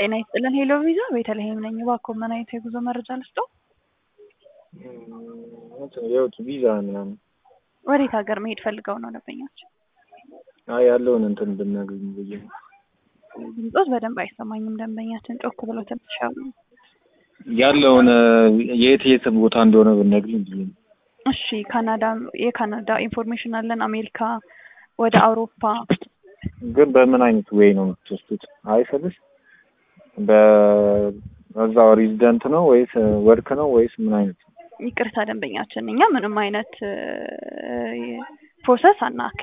ጤና ይስጥልን ሄሎ ቪዛ ቤተልሔም ነኝ። እባክዎ ምን አይነት የጉዞ መረጃ ልስጥዎ? የውጭ ቪዛ ምናምን። ወዴት ሀገር መሄድ ፈልገው ነው ደንበኞች? አይ ያለውን እንትን ብናገኝ ብዬ ነው። ድምፆት በደንብ አይሰማኝም። ደንበኛችን ጮክ ብለው ትንሽ ያሉ። ያለውን የት የት ቦታ እንደሆነ ብነግሪኝ ብዬ ነው። እሺ ካናዳ የካናዳ ኢንፎርሜሽን አለን። አሜሪካ፣ ወደ አውሮፓ ግን በምን አይነት ዌይ ነው የምትወስዱት? አይ ስልሽ በዛው ሬዚደንት ነው ወይስ ወርክ ነው ወይስ ምን አይነት ነው? ይቅርታ ደንበኛችን፣ እኛ ምንም አይነት ፕሮሰስ አና